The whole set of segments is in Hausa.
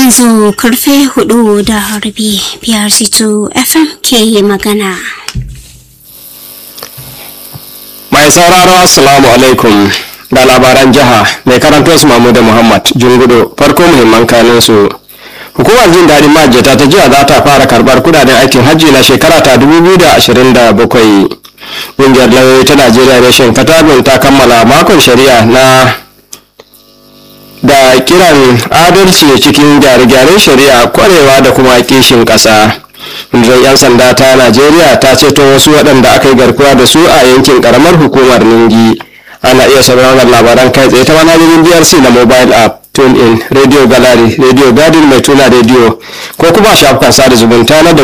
yanzu karfe hudu da rabi biyar sito fm ke magana mai sauraro assalamu alaikum da labaran jiha mai karanto su mamuda muhammad jungudo farko muhimman kanin su hukumar jin daɗin majiyata ta jiya za ta fara karɓar kudaden aikin hajji na shekara ta 2027 ƙungiyar lauyoyi ta najeriya reshen katabin ta kammala makon shari'a na da kiran adalci cikin gyare-gyaren shari'a kwarewa da kuma kishin ƙasa rundunar 'yan sanda ta najeriya ta ceto wasu waɗanda aka yi garkuwa da su a yankin ƙaramar hukumar ningi ana iya sauraron labaran kai tsaye ta manhajojin brc na mobile app tune in radio gallery radio garden mai tuna radio ko kuma shafukan sada zumunta na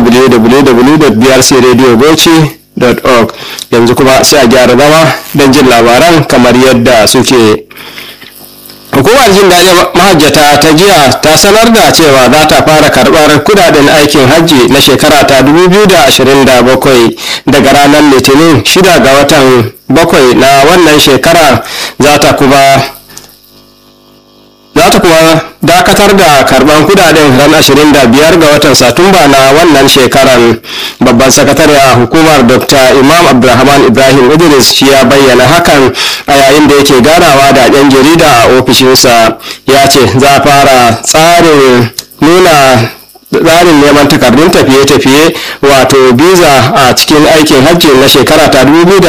www.brcradiobauchi.org yanzu kuma sai a gyara zama don jin labaran kamar yadda suke hukumar jin daɗin mahajjata ta jiya ta sanar da cewa za ta fara karɓar kudaden aikin hajji na shekara ta 2027 daga ranar litinin 6 ga watan bakwai na wannan shekara za ta kuma za ta kuma dakatar da karban kudaden ran 25 ga watan satumba na wannan shekaran babban sakatare a hukumar dr imam abdulrahman ibrahim idris shi ya bayyana hakan a yayin da yake ganawa da yan jarida a ofishinsa ya ce za a fara tsarin nuna tsarin neman takardun tafiye-tafiye wato biza a cikin aikin hajji na shekara ta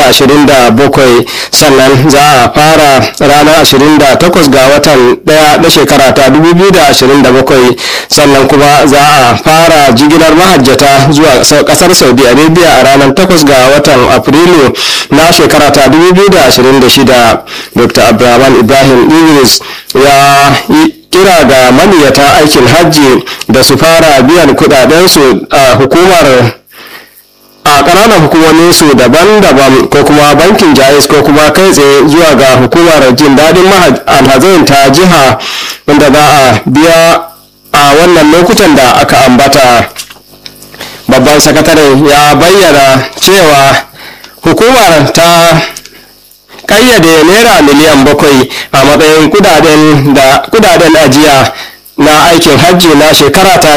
2027 sannan za a fara ranar 28 ga watan daya na shekara ta 2027 sannan kuma za a fara jigilar mahajjata zuwa kasar saudi arabia a ranar 8 ga watan afrilu na shekara ta 2026 dr abdulrahman ibrahim idris ya yi kira ga maniyata aikin hajji da su fara biyan kudadensu a hukumar a ƙananan hukumominsu daban-daban ko kuma bankin jais ko kuma kai tsaye zuwa ga hukumar jin daɗin alhazin ta jiha wanda za a biya a wannan lokutan da aka ambata babban sakataren ya bayyana cewa hukumar ta kayyade naira miliyan bakwai a matsayin kudaden ajiya na aikin hajji na shekara ta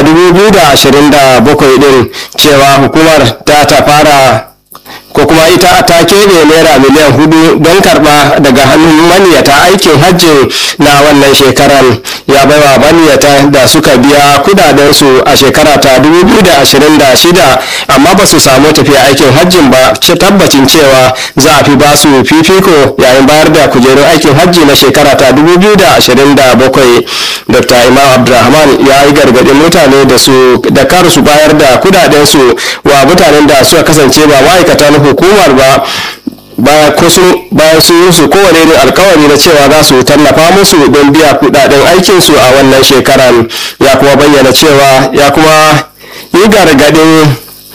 2027 din cewa hukumar ta ta fara ko kuma ita ta keɓe naira miliyan hudu don karɓa daga hannun maniyata aikin hajji na wannan shekarar ya baiwa maniyata da suka biya kudadensu a shekara ta 2026 amma ba su samu tafiya aikin hajjin ba ce tabbacin cewa za a fi ba su fifiko yayin bayar da kujerun aikin hajji na shekara ta 2027 dr imam abdulrahman ya yi gargaɗin mutane da su da kar su bayar da kudadensu wa mutanen da suka kasance ba ma'aikatan hukumar ba bayan sun yi su kowane irin alkawari na cewa za su tallafa musu don biya kudaden aikinsu a wannan shekaran ya kuma bayyana cewa ya kuma yi gargadin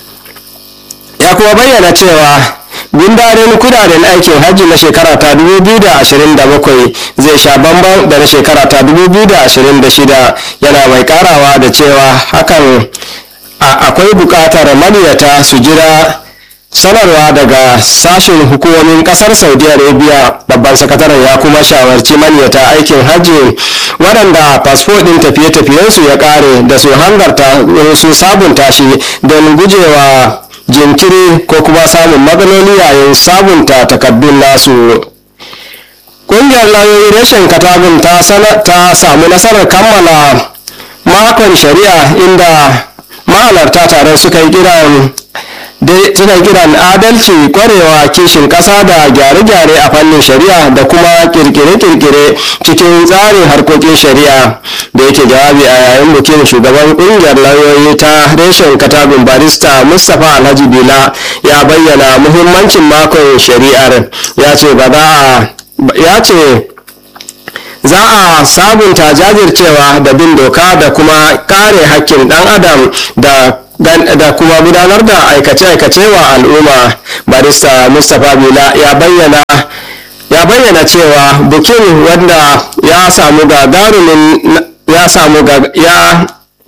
ya kuma bayyana cewa gundarin kudaden aikin hajji na shekara ta 2027 zai sha bambam da na shekara ta 2026 yana mai karawa da cewa hakan akwai bukatar maniyata su jira sanarwa daga sashen hukumomin kasar saudi arabia babban sakataren ya kuma shawarci manyata aikin hajji waɗanda fasfo ɗin tafiye-tafiyensu ya ƙare da su hangarta su sabunta shi don gujewa jinkiri ko kuma samun matsaloli yayin sabunta takardun nasu ƙungiyar lauyoyi rashin katabun ta samu nasarar kammala makon shari'a inda mahalarta taron suka yi kiran suna kiran adalci kwarewa kishin ƙasa da gyare-gyare a fannin shari'a da kuma kirkire-kirkire cikin tsarin harkokin shari'a da yake jawabi a yayin bikin shugaban ƙungiyar lauyoyi ta reshen katabin barista mustapha alhaji bila ya bayyana muhimmancin makon shari'ar ya ce ba za a ya ce za a sabunta jajircewa da bin doka da kuma kare hakkin ɗan adam da da kuma gudanar da aikace-aikace wa al'umma barista mustapha bila ya bayyana ya bayyana cewa bukin wanda ya samu gagarumin ya samu ya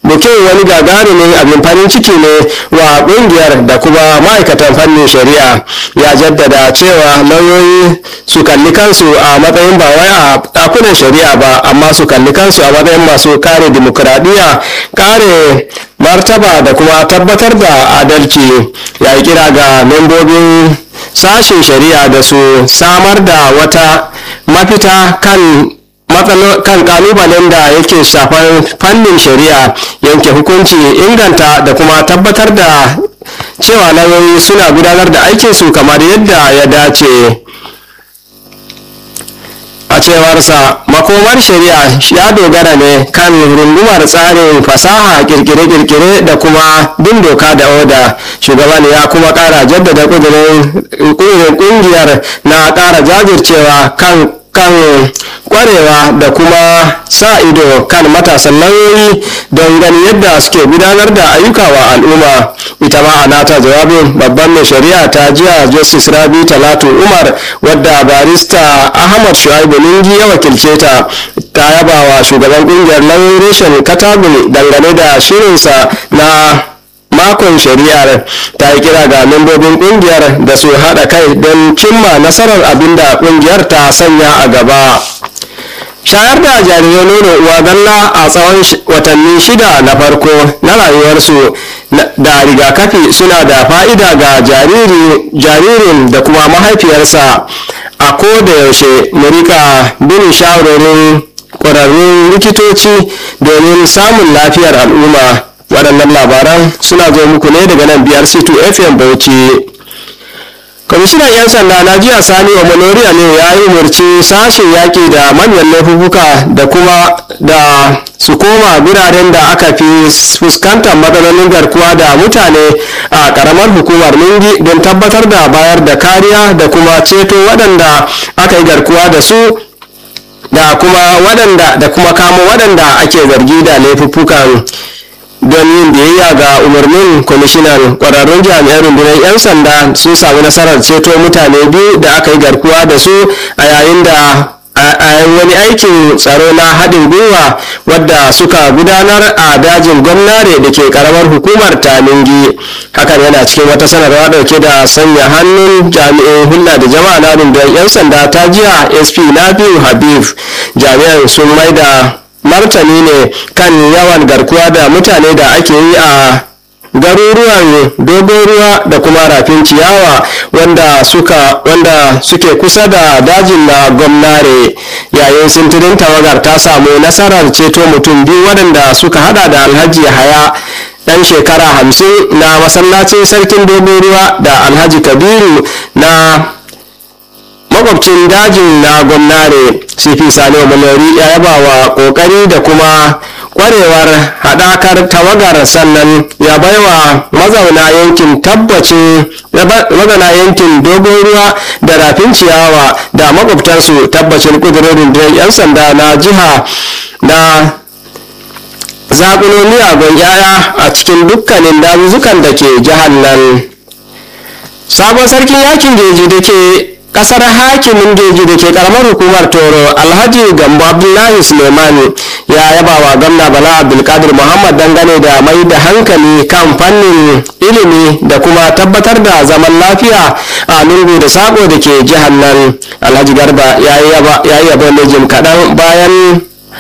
bukin wani gagarumin abin farin ciki ne wa kungiyar da kuma ma'aikatan fannin shari'a ya jaddada cewa lauyoyi su kalli kansu a matsayin ba wai a ɗakunan shari'a ba amma su kalli kansu a matsayin masu kare dimokuraɗiyya kare martaba da kuma tabbatar da adalci ya yi kira ga membobin sashen shari'a da su samar da wata mafita kan kan kalubalen da yake shafar fannin shari'a yanke hukunci inganta da kuma tabbatar da cewa lauyoyi suna gudanar da aikinsu kamar yadda ya dace a cewarsa makomar shari'a ya dogara ne kan rungumar tsarin fasaha kirkire-kirkire da kuma bin doka da oda shugaban ya kuma kara jaddada kudurin kungiyar na kara jajircewa kan kan kwarewa da kuma sa ido kan matasan lauyoyi don gani yadda suke gudanar da ayyuka wa al'umma ita ma a nata jawabin babban mai shari'a ta jiya justice rabi talatu umar wadda barista ahmad shu'aibu ningi ya wakilce ta ta yaba wa shugaban kungiyar lauyoyi reshen katagun dangane da shirinsa na makon shari'ar ta yi kira ga membobin kungiyar da su haɗa kai don cimma nasarar abinda kungiyar ta sanya a gaba shayar da jarirai nono uwa galla a tsawon watanni shida na farko na rayuwarsu da rigakafi suna da fa'ida ga jaririn da kuma mahaifiyarsa a ko da yaushe mu rika bin shawarorin ƙwararrun likitoci domin samun lafiyar al'umma waɗannan labaran suna zo muku ne daga nan biyar c2 fm bauchi kwamishinan 'yan sanda na jiya sani wa manoriya ne ya yi umarci sashen yaƙi da manyan laifuka da kuma da su koma biraren da aka fi fuskantar matsalolin garkuwa da mutane a ƙaramar hukumar ningi don tabbatar da bayar da kariya da kuma ceto waɗanda aka yi garkuwa da su da kuma waɗanda da kuma kamo waɗanda ake zargi da laifuffukan don yin biyayya ga umarnin kwamishinan kwararrun jami'an rundunar 'yan sanda sun sami nasarar ceto mutane biyu da aka yi garkuwa da su a yayin da a wani aikin tsaro na haɗin gwiwa wadda suka gudanar a dajin gwamnare da ke karamar hukumar tamingi hakan yana cikin wata sanarwa ɗauke da sanya hannun jami'in hulɗa da jama'a na rundunar 'yan sanda ta jiya sp nafiu habib jami'an sun maida martani ne kan yawan garkuwa da mutane da ake yi a garuruwan dogon ruwa da kuma rafin ciyawa wanda suka wanda suke kusa da dajin na gwamnare yayin sintirin tawagar ta samu nasarar ceto mutum biyu waɗanda suka hada da alhaji haya ɗan shekara hamsin na masallacin sarkin dogon ruwa da alhaji kabiru na makwabcin dajin na gwamnare cp sani malari ya yaba wa kokari da kuma kwarewar haɗakar tawagar sannan ya baiwa mazauna yankin tabbacin mazauna yankin dogon ruwa da rafin ciyawa da makwabtansu tabbacin kudurin rundunar 'yan sanda na jiha na zaƙulo miyagun 'ya'ya a cikin dukkanin dazuzzukan da ke jihar nan sabon sarkin yakin jeji da ke kasar hakimin geji da ke karamar hukumar toro alhaji gambo abdullahi suleimani ya yaba wa gamna bala abdulkadir muhammad dangane da mai da hankali kan fannin ilimi da kuma tabbatar da zaman lafiya a lungu da sako da ke jihar nan alhaji garba ya yi yabo ne jim kaɗan bayan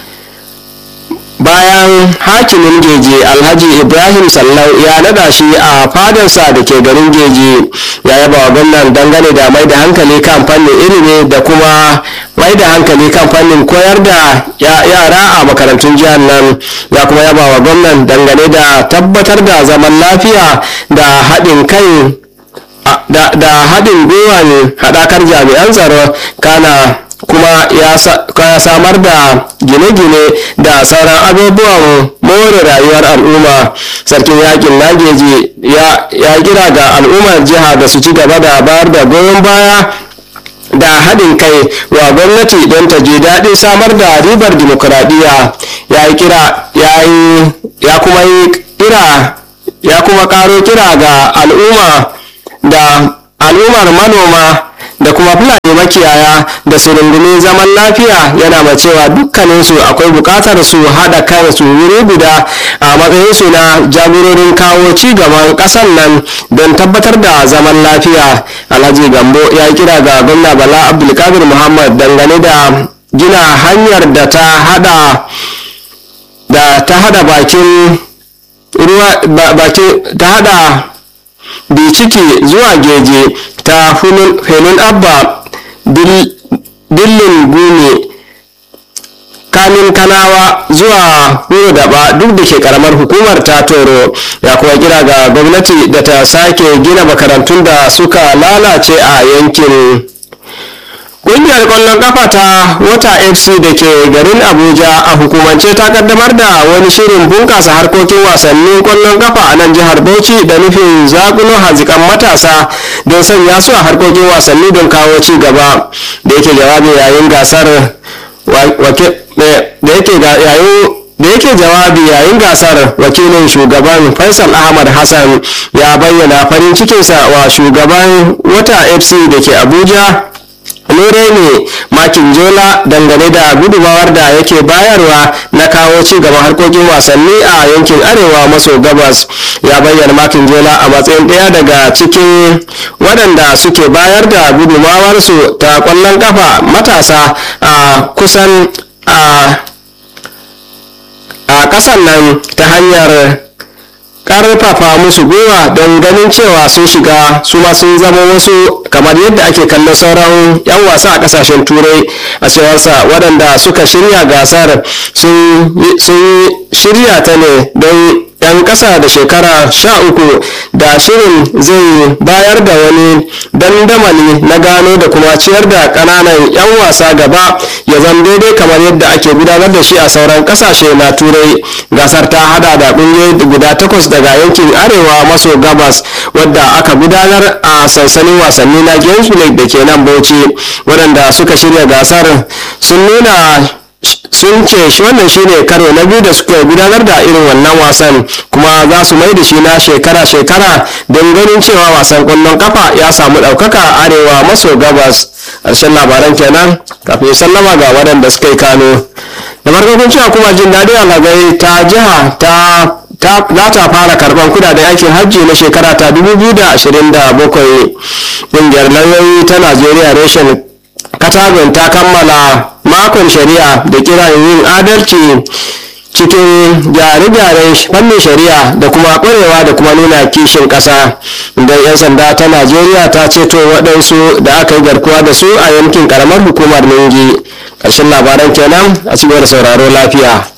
bayan hakimin geji alhaji ibrahim sallau ya nada shi a fadarsa da ke garin geji ya yaba wa gwamnan dangane da mai da hankali kan fannin ilimi da kuma mai da hankali kan fannin koyar da yara a makarantun jihar nan ya kuma yaba wa gwamnan dangane da tabbatar da zaman lafiya da haɗin kai da haɗin gwiwan haɗakar jami'an tsaro kana kuma ya samar da gine-gine da sauran abubuwan more rayuwar al'umma sarkin yakin nageji ya kira ga al'ummar jiha da su ci gaba da bayar da goyon baya da haɗin kai wa gwamnati don ta ji daɗin samar da ribar dimokuraɗiyya ya yi kira ya kuma yi kira ya kuma ƙaro kira ga al'umma da al'ummar manoma da kuma fulani makiyaya da su rungumi zaman lafiya yana mai cewa dukkaninsu akwai buƙatar su haɗa kansu wuri guda a matsayinsu na jagororin kawo ci gaban ƙasar nan don tabbatar da zaman lafiya alhaji gambo ya kira ga gwamna bala abdulkadir muhammad dangane da gina hanyar da ta hada da ta hada bakin ruwa bakin ta hada biciki zuwa geje ta felin abba dillin gune kamin kanawa zuwa huro daba duk da ke karamar hukumar ta toro ya kuma kira ga gwamnati da ta sake gina makarantun da suka lalace a yankin Ƙungiyar ƙwallon ƙafa ta Wata FC da ke garin Abuja a hukumance ta kaddamar da wani shirin bunƙasa harkokin wasannin ƙwallon ƙafa a nan jihar Bauchi da nufin zakulo hazikan matasa don sanya su a harkokin wasanni don kawo ci gaba da yake jawabi yayin gasar da yake yayin da yake jawabi yayin gasar wakilin shugaban faisal ahmad hassan ya bayyana farin cikinsa wa shugaban wata fc da ke abuja lure ne makin jola dangane da gudumawar da yake bayarwa na kawo ci gaban harkokin wasanni a yankin arewa maso gabas ya bayyana makin jola a matsayin ɗaya daga cikin waɗanda suke bayar da gudumawarsu ta ƙwallon kafa matasa a kusan a a ƙasar nan ta hanyar karfafa musu gwiwa don ganin cewa sun shiga su ma sun zama wasu kamar yadda ake kallon sauran 'yan wasa a kasashen turai a cewarsa waɗanda suka shirya gasar sun shirya ta ne don 'yan ƙasa da shekara sha uku da shirin zai bayar da wani dandamali na gano da kuma ciyar da ƙananan 'yan wasa gaba ya zama daidai kamar yadda ake gudanar da shi a sauran ƙasashe na turai gasar ta hada da ƙungiyoyi guda takwas daga yankin arewa maso gabas wadda aka gudanar a sansanin wasanni na games da ke nan bauchi waɗanda suka shirya gasar sun nuna sun ce shi wannan shine karo na biyu da suka gudanar da irin wannan wasan kuma za su mai da shi na shekara-shekara don ganin cewa wasan kwallon kafa ya samu ɗaukaka arewa maso gabas ƙarshen labaran kenan kafin sallama ga waɗanda suka yi kano da farko kun cewa kuma jin daɗi alagai ta jiha ta za ta fara karban kudaden aikin hajji na shekara ta 2027 ƙungiyar lauyoyi ta najeriya reshen katagun ta kammala makon shari'a da kiran yin adalci cikin gyare-gyaren fannin shari'a da kuma ƙwarewa da kuma nuna kishin ƙasa don 'yan sanda ta najeriya ta ceto waɗansu da aka yi garkuwa da su a yankin ƙaramar hukumar ningi ƙarshen labaran kenan a cikin sauraro lafiya